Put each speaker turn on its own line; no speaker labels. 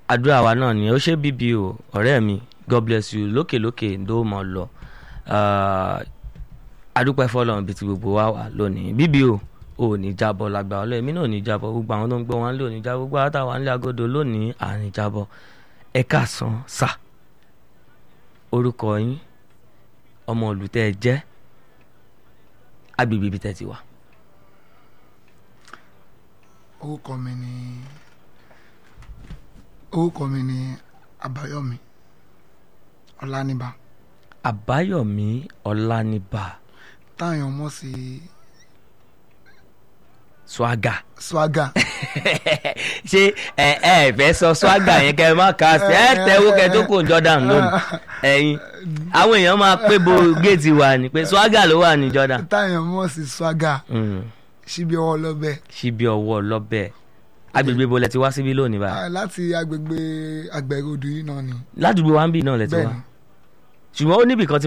àdúrà wa náà ni ó ṣe bíbí o ọ̀rẹ́ mi god bless you lókèlókè ló mọ̀ lọ adúpẹ́ fọlọ́run bíi ti gbogbo wa wà lónìí bíbí o ò ní jábọ̀ lágbà ọlọ́ èmi náà ò ní jábọ̀ gbogbo àwọn tó ń gbọ́ wọn lé òní jábọ̀ gbogbo àtàwọn nílé agodo lónìí àní jábọ̀ ẹ káàsán sà orúkọ yín ọmọ olùtẹ́ ẹ jẹ́ agbègbè ibi tẹ́ ti wà.
orúkọ mi ni orúkọ mi ni Àbáyọ̀mí Ọláníbà
àbáyọ̀mí ọláníbà
táyọ̀ mọ̀ sí
swaga
swaga
ṣé ẹ ẹ fẹ́ sọ swaga yẹn kẹ́ ẹ má kà á sí ẹ tẹ́wọ́ kẹ́ tó kò Jordan lónìí ẹ̀yin àwọn èèyàn máa pé bo géètì wa ni pé swaga ló wà ní Jordan.
táyọ̀ mọ̀ sí swaga
Mm.
síbi ọwọ́ lọ́bẹ̀
síbi ọwọ́ lọ́bẹ̀ agbègbè bo lẹ ti wá síbí lónìí báyìí
Ah, láti agbègbè àgbẹ̀rọ̀dù yìí náà ni
ládùúgbò wa ń bì náà lẹ ti wá
bẹ́ẹ̀ ni
ṣùgbọ́n ó níbì kan tí